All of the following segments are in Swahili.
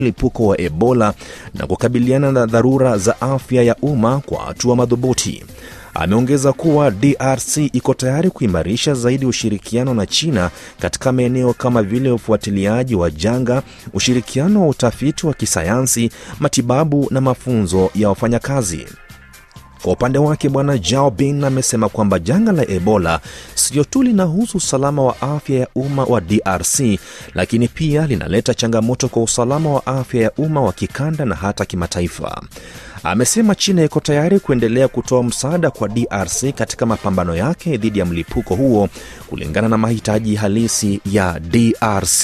mlipuko wa Ebola na kukabiliana na dharura za afya ya umma kwa hatua madhubuti. Ameongeza kuwa DRC iko tayari kuimarisha zaidi ushirikiano na China katika maeneo kama vile ufuatiliaji wa janga, ushirikiano wa utafiti wa kisayansi, matibabu na mafunzo ya wafanyakazi. Kwa upande wake Bwana Jao Bin amesema kwamba janga la Ebola sio tu linahusu usalama wa afya ya umma wa DRC, lakini pia linaleta changamoto kwa usalama wa afya ya umma wa kikanda na hata kimataifa. Amesema China iko tayari kuendelea kutoa msaada kwa DRC katika mapambano yake dhidi ya mlipuko huo kulingana na mahitaji halisi ya DRC.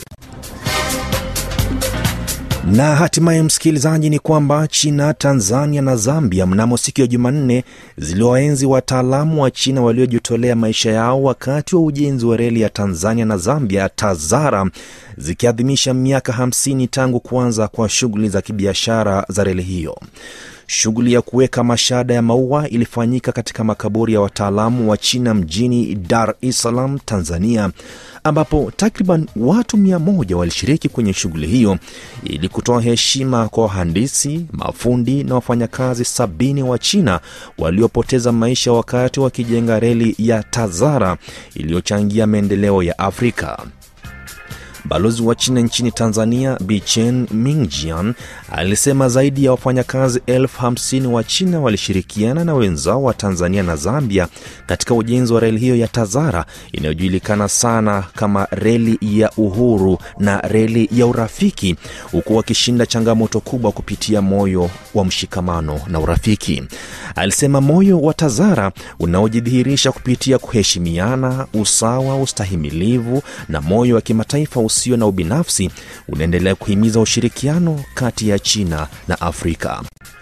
Na hatimaye msikilizaji, ni kwamba China, Tanzania na Zambia mnamo siku ya Jumanne ziliwaenzi wataalamu wa China waliojitolea maisha yao wakati wa ujenzi wa reli ya Tanzania na Zambia TAZARA, zikiadhimisha miaka 50 tangu kuanza kwa shughuli za kibiashara za reli hiyo. Shughuli ya kuweka mashada ya maua ilifanyika katika makaburi ya wataalamu wa China mjini Dar es Salaam, Tanzania, ambapo takriban watu mia moja walishiriki kwenye shughuli hiyo ili kutoa heshima kwa wahandisi, mafundi na wafanyakazi sabini wa China waliopoteza maisha wakati wakijenga reli ya TAZARA iliyochangia maendeleo ya Afrika. Balozi wa China nchini Tanzania Bichen Mingjian alisema zaidi ya wafanyakazi elfu hamsini wa China walishirikiana na wenzao wa Tanzania na Zambia katika ujenzi wa reli hiyo ya TAZARA inayojulikana sana kama reli ya uhuru na reli ya urafiki, huku wakishinda changamoto kubwa kupitia moyo wa mshikamano na urafiki. Alisema moyo wa TAZARA unaojidhihirisha kupitia kuheshimiana, usawa, ustahimilivu na moyo wa kimataifa usio na ubinafsi unaendelea kuhimiza ushirikiano kati ya China na Afrika.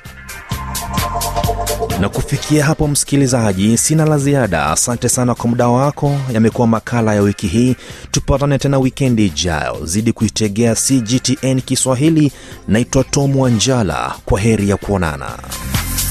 Na kufikia hapo, msikilizaji, sina la ziada. Asante sana kwa muda wako. Yamekuwa makala ya wiki hii. Tupatane tena wikendi ijayo. Zidi kuitegea CGTN Kiswahili. Naitwa Tom Wanjala. Kwa heri ya kuonana.